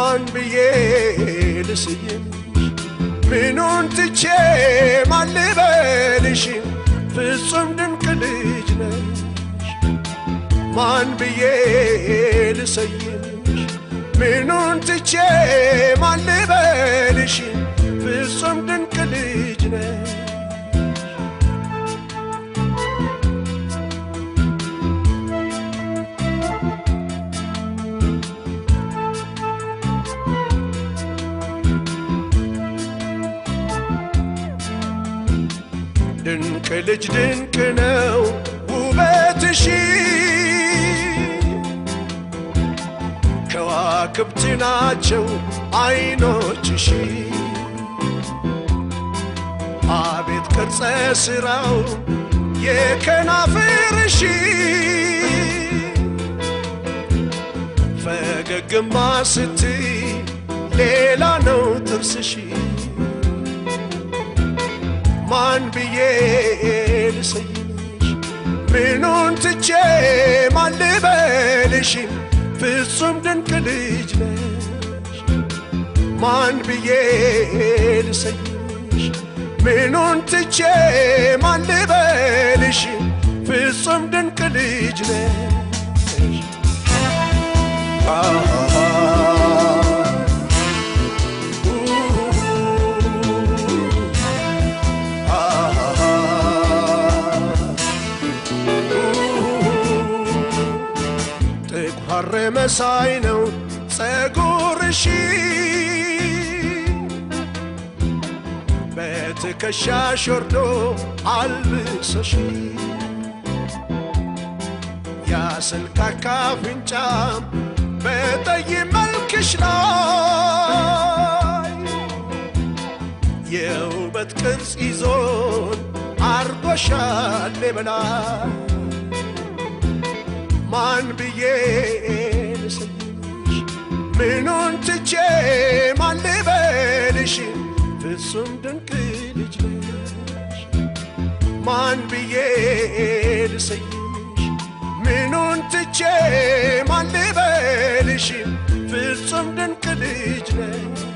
ማን ብዬ ልስይምሽ ምኑን ትቼ ማን ልበልሽ ፍጹም ድንቅ ልጅ ነሽ ማን ብዬ ልሰይምሽ ምኑን ትቼ ማን ልበልሽ ፍጹም ድንቅ ልጅ ነሽ ድንቅ ልጅ ድንቅ ነው ውበትሽ ከዋክብት ናቸው አይኖችሽ አቤት ቅርጸ ስራው የከናፍርሽ ፈገግማ ስትይ ሌላ ነው ጥርስሽ ማን ብዬ ልሰይምሽ ምኑን ትቼ ማን ልበልሽ ፍጹም ድንቅ ልጅ ነሽ ማን ብዬ ልሰይምሽ ምኑን ትቼ ማን ልበልሽ ፍጹም ድንቅ ልጅ ነሽ ጥቋር መሳይ ነው ጸጉርሽ በትከሻሽ ወርዶ አልብሰሽ ያስልካካ አፍንጫም በጠይ መልክሽ ላይ የውበት ቅርጽ ይዞን አርጎሻል በላይ ማን ብዬ ልሰይምሽ ምኑን ትቼ ማን ልበልሽ ፍጹም ድንቅ ልጅ ነሽ ማን ብዬ ልሰይምሽ ምኑን ትቼ ማን ልበልሽ ፍጹም ድንቅ ልጅ ነሽ